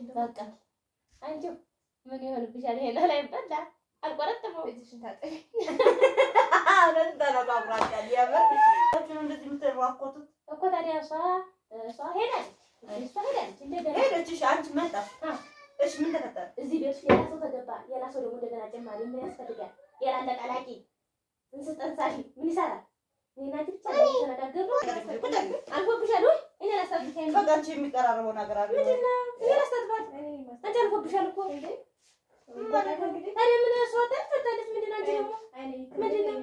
በቃ አንቺው ምን ይሆንብሻል? ይሄ ላይ በላ አልቆረጥመው እጅሽን ታጠቢ። እውነት ተነጋግራችኋል። የምር እንደዚህ የምትሯኮቱት እኮ ታዲያ እሷ እሷ ሄዳለች እሷ ሄዳለች እንደገና ሄደች። እሺ አንቺ መጣሽ። አ። እሺ ምን ተፈጠረ? እዚህ ቤት ውስጥ ሌላ ሰው ተገባ። ሌላ ሰው ደግሞ እንደገና ጨማሪ ምን ያስፈልጋል? ሌላ አለቃላቂ እንስጥ ጠንሳሽ ምን ይሰራል? እኔና አንቺ ብቻ ተነጋገሩ። አልፎብሻል ወይ? እኔ ላስታብሻል። በቃ አንቺ የሚቀራረበው ነገር አለ። ምንድን ነው? እኔ ላስታጥባት። አንቺ አልፎብሻል እኮ ታዲያ ምን እሷ ታጥፋለች? ምንድን ነው አንቺ ደግሞ ምንድን ነው?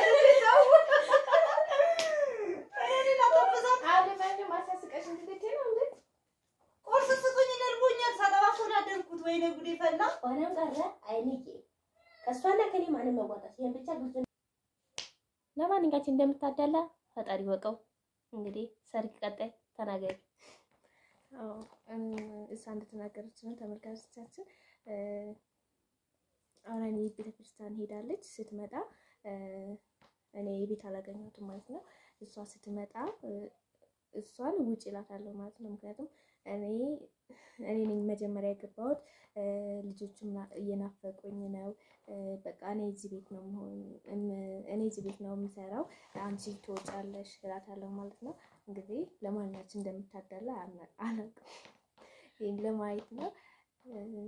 ቁርስ ስጡኝ፣ ነርቦኛል። ሳጠባ እኮ ነው ያደርኩት። ወይኔ ጉዴ ፈላ። ሆነም ቀረ አይንቄ ከእሷና ከኔ ማንም መዋጣት ይሄን ብቻ ብዙ ለማንኛችን እንደምታዳላ ፈጣሪ ወቀው። እንግዲህ ሰርግ ቀጣይ ተናገሪ። አዎ እም፣ እሷ እንደተናገረች ነው ተመልካቾቻችን። እ፣ አሁን እኔ ቤተክርስቲያን ሄዳለች። ስትመጣ እ፣ እኔ ቤት አላገኘሁትም ማለት ነው። እሷ ስትመጣ እ፣ እሷን ውጭ እላታለሁ ማለት ነው። ምክንያቱም እኔ እኔ ነኝ መጀመሪያ የገባሁት እ፣ ልጆቹም ና- እየናፈቁኝ ነው። እ፣ በቃ እኔ እዚህ ቤት ነው መሆን እም- እኔ እዚህ ቤት ነው የምሰራው፣ አንቺ ትወጫለሽ እላታለሁ ማለት ነው። እንግዲህ ለማንኛችን እንደምታዳላ አና- አላውቅም። ይህን ለማየት ነው። እ፣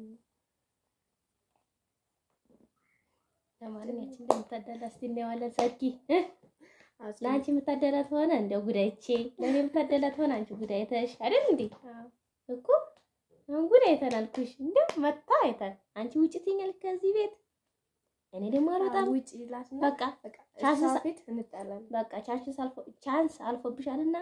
ለማንኛችን እንደምታዳላ እስቲ እናየዋለን። ሰርጊ እ? አዎ፣ ለአንቺ የምታደላት ሆነ እንደው ጉዳይቼ ለእኔ የምታደላት ሆነ አንቺ ጉዳይተሽ አይደል እንዴ? አዎ። እኮ አሁን ጉዳይተን አልኩሽ። እንደው መታ አይተን አንቺ ውጭ ትኛለሽ ከዚህ ቤት እኔ ደግሞ አልወጣም። ውጭ ይላትና በቃ በቃ ቻንስ እሷ ሳ- ፊት እንጣላለን። በቃ ቻንስ አልፎ ቻንስ አልፎብሻልና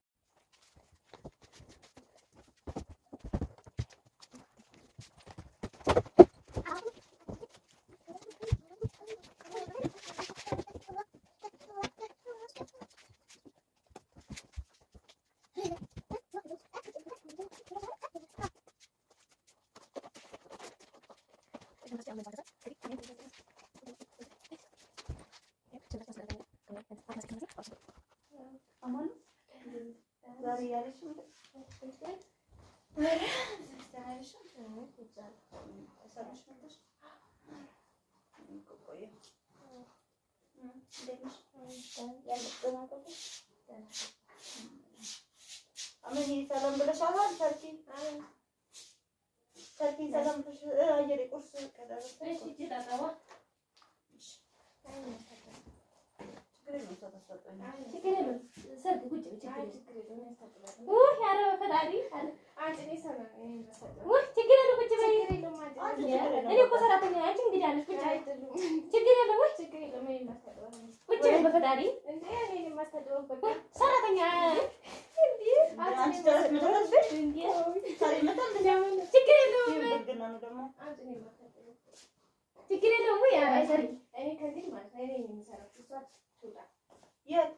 አማን ዛሬ ያለሽ አመን ሰላም ብለሻል። ተርኪ ተርኪ ሰላም ብለሽ አየር ቁርስ ከደረሰ ችግር የለውም ሰው ታስወጣኝ። ችግር የለውም። ሰርግ ቁጭ በይ፣ ችግር የለውም። ውይ ኧረ በፈጣሪ አለ። ውይ ችግር የለውም፣ ቁጭ በይ። እኔ እኮ ሰራተኛ ነኝ፣ አንቺ እንግዳ ነሽ፣ ቁጭ በይ። ችግር የለውም፣ ውይ ቁጭ በይ በፈጣሪ። ውይ ሰራተኛ አንቺ ጨረስ መደረስሽ እንዴ! ዛሬ ይመጣል እንዴ? ችግር የለውም፣ ብልግና ነው ደግሞ ችግር የለውም። ውይ ኧረ ሰርግ የት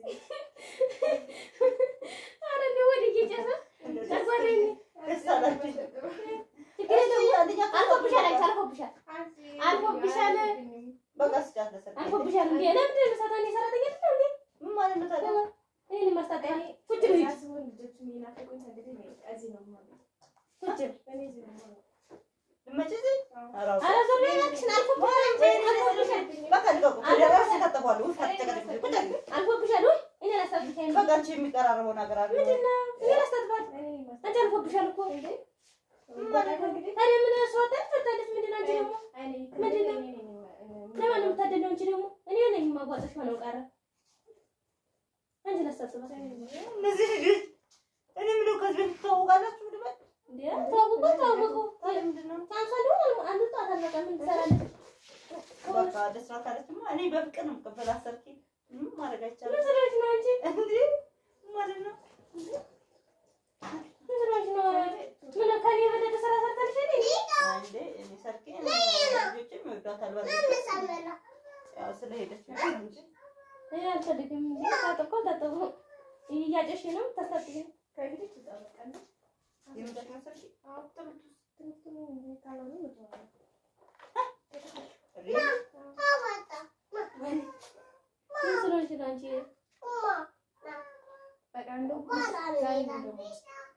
ኧረ እንደው ወዲህ እየጨሰ ጨጓራዬ። ደስ አላችሁ? ችግር የለውም። አንደኛ አልፎብሻል፣ አንቺ አልፎብሻል፣ አልፎብሻል፣ በቃ ስጫት ለሰርግ አልፎብሻል። እንዴ ለምንድን ነው ሰራተኛ ሰራተኛ አይደል እንዴ? ምን ማለት ነው ታዲያ? ይሄን ማስታጠቂያ ቁጭ በይ፣ ቁጭ በይ። ልትመጪ እዚህ? ኧረ አውጣ። ኧረ ዞር በይ እባክሽን፣ አልፎብሻል፣ አንቺ አልፎብሻል፣ በቃ ልቀቁ። ከደረሰ ታጠፋሉ። ውይ አትጨቀጭቁኝ። ቁጭ በይ። አልፎብሻል። ውይ እኔ ላስታጥብሻለሁ። በቃ አንቺ የሚቀራረበው ነገር አለ። ምንድን ነው? እኔ ላስታጥባት። አንቺ አልፎብሻል እኮ። ታዲያ ምን እሷ ታጥፋታለች? ምንድን ነው አንቺ ደግሞ? ምንድን ነው? ለማን ነው የምታደለው? አንቺ ደግሞ እኔ ነኝ የማጓጥሽ ሆነው ቀረ። አንቺ ላስታጥባት። እነዚህ ልጆች እኔ የምለው ከዚህ በፊት ትተዋወቃላችሁ? ልበል እንዴ ተዋወቁ ተዋወቁ። ታዲያ ምንድን ነው? ቻንሷ ደግሞ አንዱ ጣት አለቀ። ምን ትሰራለች? በቃ ደስ ካለችማ እኔ በፍቅር ነው የምቀበላት። ሰርኪ ምንም ማድረግ አይቻልም። ምን ስለሆነች ነው አንቺ? እንዴ ማለት ነው ምን ስለሆነች ነው? ምን ከእኔ የበለጠ ስራ ሰርታለች እንዴ? አንዴ እኔ ሰርኪ ልጆችም ይወዷታል። በርግጥ ያው ስለሄደች ነው እንጂ እኔ አልፈልግም። ታጠብኩ ታጠብኩ እያጨሽ ነው ታስታጥቂ የምጠቅመው ሰርኪ ምን ስለሆነች ነው አንቺ?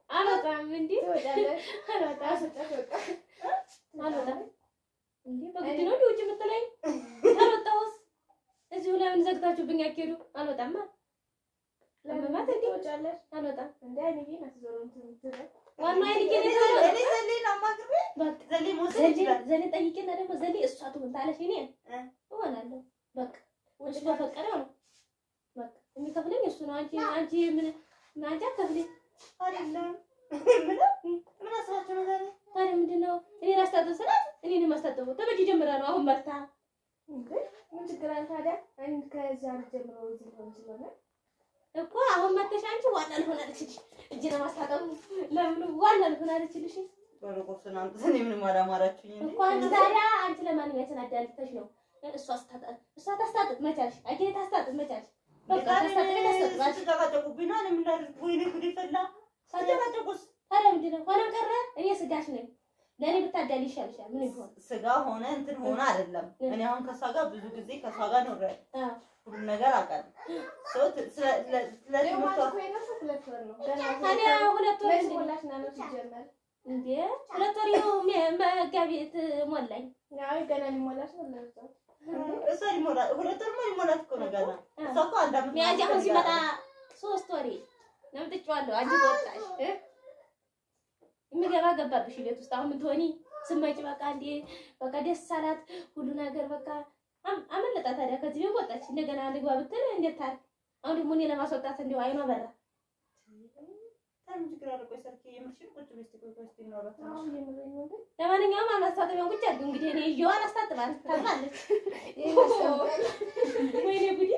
አልወጣም እንዴ ትወጫለሽ። አልወጣም አስወጣት በቃ። አልወጣም እንዴ በግድ ነው እንዴ ውጭ የምትለኝ? ካልወጣሁስ እዚሁ ለምን ዘግታችሁብኝ አትሄዱ? አልወጣማ ለመማት እንዴ ትወጫለሽ። አልወጣም። እንደ አይኔ ናትዞሮ እንትን የምትለው። ዋና አይልዬ እኔ ነው ዘሌ- እኔ ዘሌን አማክሬ በቃ ዘሌ መውሰድ ዘሌ ይችላል። ዘሌ ጠይቄና ደግሞ ዘሌ እሷ ትሁን ታለሽ እኔ እ? እሆናለሁ። በቃ ውጭ ከፈቀደው ነው በቃ የሚከፍለኝ እሱ ነው። አንቺ አንቺ ምን አንቺ አትከፍለኝ። አይደለም ምን ምን አስባችሁ ነው ዛሬ? ታዲያ ምንድን ነው እኔ ላስታጥብ ስላት እኔን የማስታጥበው ተበጅ ጀምራ ነው አሁን መርታ እንዴ ምን ችግር አለ ታዲያ? አንድ ከዛ ጀምሮ እዚህ ሊሆን ስለሆነ እኮ አሁን መተሽ አንቺ ዋና ልሆን አለችልሽ። እጅ ለማስታጠቡ ለምኑ ዋና ልሆን አለችልሽ በረቆስን አምጥተን ምንም አላማራችሁኝ እንዴ? እኮ አንቺ ታዲያ አንቺ ለማንኛውም የተናዳልተሽ ነው እሷ ስታጠብ እሷ ታስታጥብ መቻልሽ አጌ ታስታጥብ መቻልሽ በቃ ታስታጥብ ታስታጥባሽ ስትጨቃጨቁብኝ ነው እኔ ምን ላድርግ? ወይኔ ጉዴ ፈላ። ሳጨቃጨቁስ ታዲያ ምንድን ነው ሆነም ቀረ እኔ ስጋሽ ነኝ ለእኔ ብታዳል ይሻልሻል ምን ቢሆን ስጋ ሆነ እንትን ሆነ አይደለም። እኔ አሁን ከሷ ጋር ብዙ ጊዜ ከሷ ጋር ኖሬያለሁ። አዎ ሁሉም ነገር አውቃለሁ። ሰው ት- ስለ- ስለ- ስለ ደግሞ ትምህርቷ እኮ የነሱ ሁለት ወር ነው ገና ታዲያ ሁለት ወር መች እንዴ? ሞላሽ እና ነው ሲጀመር እንዴ ሁለት ወር ይኸው ሜ- መጋቢት ሞላኝ ያው ገና ሊሞላሽ ነው ለዛው እሷ ሊሞላ ሁለት ወርማ ሊሞላት እኮ ነው ገና። እሷ እኮ አንድ ዓመት ሚያዝያ አሁን ምናምን ሲመጣ ፈልጋለሁ። ሶስት ወሬ ነምጥጫዋለሁ። አንቺ ተወጣሽ እ? የሚገባ ገባብሽ ቤት ውስጥ አሁን ምትሆኒ ስመጪ በቃ እንዴ በቃ ደስ አላት ሁሉ ነገር በቃ አም- አመለጣ። ታዲያ ከዚህ ቤት ወጣች። እንደገና ልግባ ብትል እንዴት ታል አሁን ደግሞ እኔ ለማስወጣት እንዲሁ አይኗ በራ። ታዲያ ምን ችግር አለ? ቆይ ሰርኬ የምርሽን ቁጭ በይ እስኪ ቆይ ቆይ እስኪ እናውራ ትንሽ። አሁን የምረኝ ነው ግን ለማንኛውም አማስታጠቢያን ቁጭ አድርጊው እንግዲህ እኔ ይዤዋ አላስታጥባል ታጥባለች። ይሄን አስቀምጠን ወይኔ ጉዴ!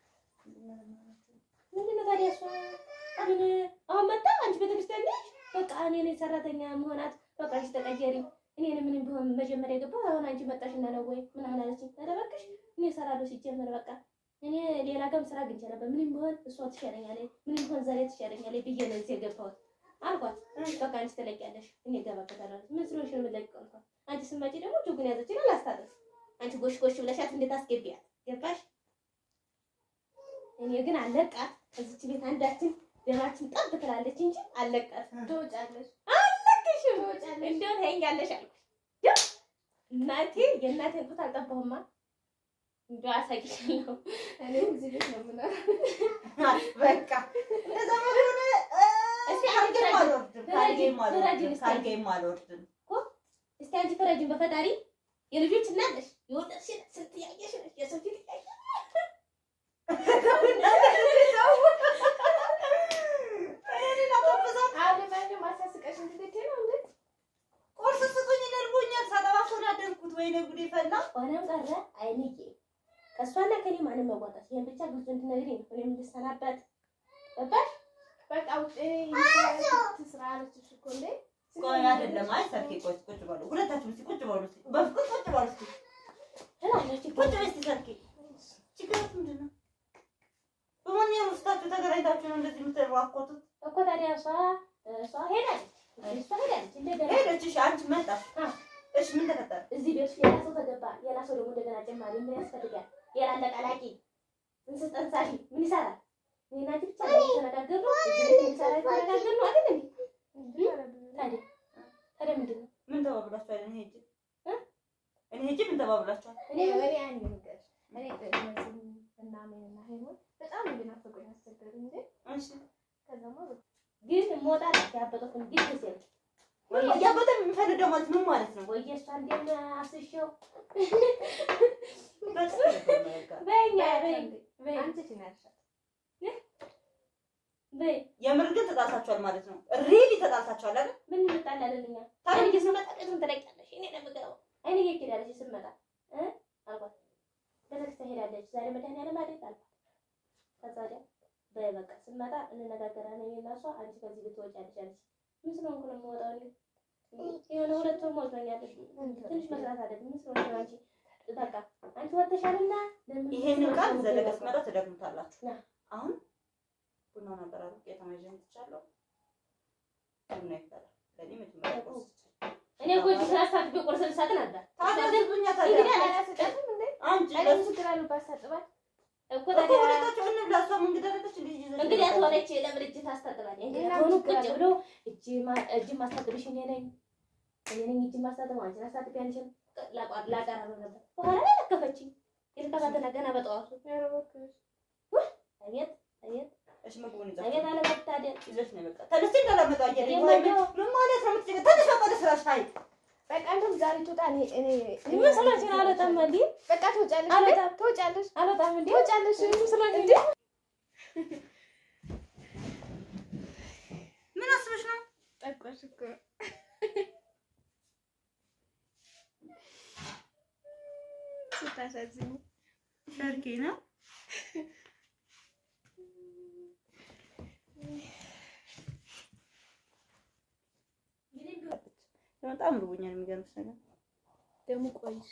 ምንድን ነው ታዲያ እሷ ምን አሁን መጣ አንቺ ቤተክርስቲያን ነሽ? በቃ እኔ ነኝ ሰራተኛ መሆናት በቃ አንቺ ተቀየሪ። እኔን ምንም ቢሆን መጀመሪያ የገባሁት አሁን አንቺ መጣሽ እና ነው ወይ ምናምን አለችኝ። ኧረ እባክሽ እኔ እሰራለሁ ሲጀመር በቃ እኔ ሌላ ጋርም ስራ አግኝቼ ነበር። ምንም ቢሆን እሷ ትሻለኛለች፣ ምንም ቢሆን ዛሬ ትሻለኛለች ብዬ ነው እዚህ የገባሁት አልኳት። በቃ አንቺ ትለቂያለሽ፣ እኔ እገባበታለሁ። ምን ስለሆንሽ ነው የምትለቂው አልኳት። አንቺ ስትመጪ ደግሞ ጆጉን ያዘችና ላስታጥብ። አንቺ ጎሽ ጎሽ ብለሻት እንዴት አስገቢያት ገባሽ? እኔ ግን አለቃት እዚች ቤት አንዳችን ደማችን ጠብ ትላለች እንጂ አለቃት ትወጫለሽ አለቅሽም ትወጫለሽ እንደው ታይኛለሽ አልኩሽ። ያው እናቴ የእናቴን ጡት አልጠባሁማ እንደው አሳይሻለሁ። እኔም እዚህ ቤት ነው የምኖረው በቃ እንደዛ ከሆነ እ፣ እስኪ ካልጌም ፍረጅ፣ አልወርድም፣ ካልጌም ፍረጅ አልወርድም፣ እስኪ። ካልጌም አልወርድም። እስቲ አንቺ ፈረጅን በፈጣሪ የልጆች እናት ነሽ፣ የወለድሽ ነሽ፣ ስንት ያየሽ ነሽ፣ የሰው ፊት ያየሽ እኔን አታበዛት። አሁን ለማንኛውም አሳስቀሽ እንድትሄጂ ነው እንዴ ቁርስ ስጡኝ ይለርቦኛል። ሳጠባ እኮ ነው ያደርኩት። ወይኔ ጉዴ ፈላ። ሆነም ቀረ አይንዬ ከእሷና ከኔ ማንም መዋጣት ይሄን ብቻ ግልጽ እንድትነግሪኝ ነው። እኔም እንድሰናበት ገባሽ? በቃ ውጭ ስራ አለችሽ እኮ እንዴ ቆይ አይደለም። አይ ሰርኬ ቆይ ቁጭ በሉ ሁለታችሁም እስኪ ቁጭ በሉ እስኪ በፍቅር ቁጭ በሉ እስኪ ትላለች እኮ ቁጭ በይ እስኪ ሰርኬ። ችግራችሁ ምንድን ነው? በማንኛውም ውስጣችሁ ተገናኝታችሁ ነው እንደዚህ የምትራኮቱት? እኮ ታዲያ እሷ እሷ ሄዳለች እሷ ሄዳለች እንደገና ሄደች። እሺ አንቺ መጣሽ። አ። እሺ ምን ተፈጠረ? እዚህ ቤት ውስጥ ሌላ ሰው ተገባ። ሌላ ሰው ደግሞ እንደገና ጨማሪ ምን ያስፈልጋል? ሌላ አለቃላቂ እንስስ ጠንሳሽ ምን ይሰራል? እኔና አንቺ ብቻ ነው የተነጋገርነው። እዚህ ቤት የሚሰራ የተነጋገርነው አይደል እንዴ? ታዲያ ታዲያ ምንድን ነው? ምን ተባብላችኋል? እኔ ሄጄ እ? እኔ ሄጄ ምን ተባብላችኋል? እኔ እኔ አንድ ነገር እኔ እነዚህ እና ምን እና ሄሞን በጣም እንድናፈቁኝ አስቸገሩኝ እንዴ እሺ ከዛማ በቃ ግን ሞጣ ያበጠት ግን ጊዜ ነው እያበጠ የሚፈልገው ማለት ምን ማለት ነው? ወይ እሷ እንደም አስሸው በትክክል ነው በቃ። በኛ በይ በይ አንቺ ትናሻት በይ የምር ግን ተጣልታችኋል ማለት ነው። ሪሊ ተጣልታችኋል አይደል? ምን እንጣላለንኛ ታዲያ አይኔ ስመጣ ቀጥም ትለቂያለሽ እኔ ነው የምገባው አይኔ ሄዳለች ስመጣ እ አልኳት ቤተክርስቲያን ሄዳለች ዛሬ መድኃኒዓለም አይደል አልኳት ከዛ ወዲያ በይ በቃ ስመጣ እንነጋገራለን እኔ እና እሷ አንቺ ከዚህ ቤት ትወጫለሽ አለች ምን ስለሆንኩ ነው የምወጣው እኔ የሆነ ሁለት ወር ሞልቶኛል ትንሽ መስራት አለብኝ ምን ስለሆንኩ ነው አንቺ በቃ አንቺ ወጥተሻልና ለምን ይሄንን ቃል ዘለቀ ስመጣ ትደግሙታላችሁ። ና። አሁን ቡናውን አበራሩ ቄጠማ ይዤ መጥቻለሁ። ቡና ይፈላል። ለእኔ መጀመሪያ ቁርስ እኔ እኮ እጅ ስላሳድቤ ቁርስ ልሰጥ ነበር ታዲያ ዝብኛ እንግዲህ ታዲያ አላስቀጥም እንዴ አንቺ እኔ ለሱ ችግር አሉባት ሳጥባት እኮ እኮ ታዲያ ሁለታችሁ እንብላ። እሷም እንግዳ አይደለች እንዴ ይዘ እንግዲህ አትሆነች ለምን እጅ ታስታጥባለህ? እንግዲህ እና አትሆኑ ችግር ቁጭ አለው? ብሎ እጅ ማ- እጅ ማስታጥብሽ እኔ ነኝ እኔ ነኝ እጅ ማስታጥብ አንቺን አስታጥቢ አንቺን ላቋ- ላቀራረብ ነበር። በኋላ ላይ ለከፈችኝ። ይልቀባትና ገና በጠዋቱ ኧረ እባክሽ አቤት አቤት እሺ ምግቡን ይዘሽ አቤት አለመታደል ይዘሽ ነው በቃ ተነስቲ እንዳላመጣው አየር እኔ ወይ ማየው- ምን ማለት ነው የምትጨቀ ተነሽ በቃ ወደ ስራሽ ሀይ በቃ እንደውም ዛሬ ትወጣ እኔ እኔ ምን ስላችን አልወጣም እንዴ በቃ ትወጫለሽ አልወጣም። ትወጫለሽ አልወጣም እንዴ ትወጫለሽ ስላችን እንዴ ምን አስበሽ ነው ጠቆሽ እኮ ስታሳዝኝ ሰርኬ ነው በጣም ርቦኛል የሚገርምሽ ነገር ደግሞ ቆይሽ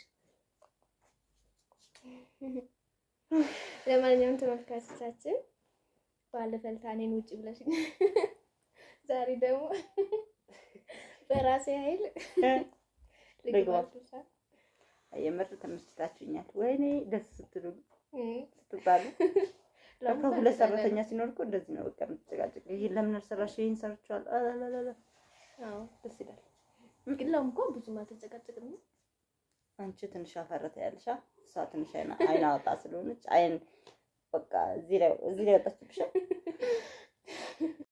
ለማንኛውም ተመልካቾቻችን ባለፈው ዕለት እኔን ውጭ ብለሽ ዛሬ ደግሞ በራሴ ኃይል ልግባ ልግባ። የምር ተመስጣችሁኛል ወይኔ ደስ ስትሉ እም፣ ስትባሉ ለምን በቃ ሁለት ታደርጋለህ? ሰራተኛ ሲኖር እኮ እንደዚህ ነው በቃ የምትጨቃጨቅ ይሄን ለምን አልሰራሽ ይሄን ሰርቼዋለሁ አላላላ አዎ ደስ ይላል ግን ለምን እኮ ብዙም አልተጨቃጨቅንም አንቺ ትንሽ አፈረተ ያልሻ እሷ ትንሽ አይና አይና ወጣ ስለሆነች አይን በቃ እዚህ ላይ እዚህ ላይ ወጣችብሽ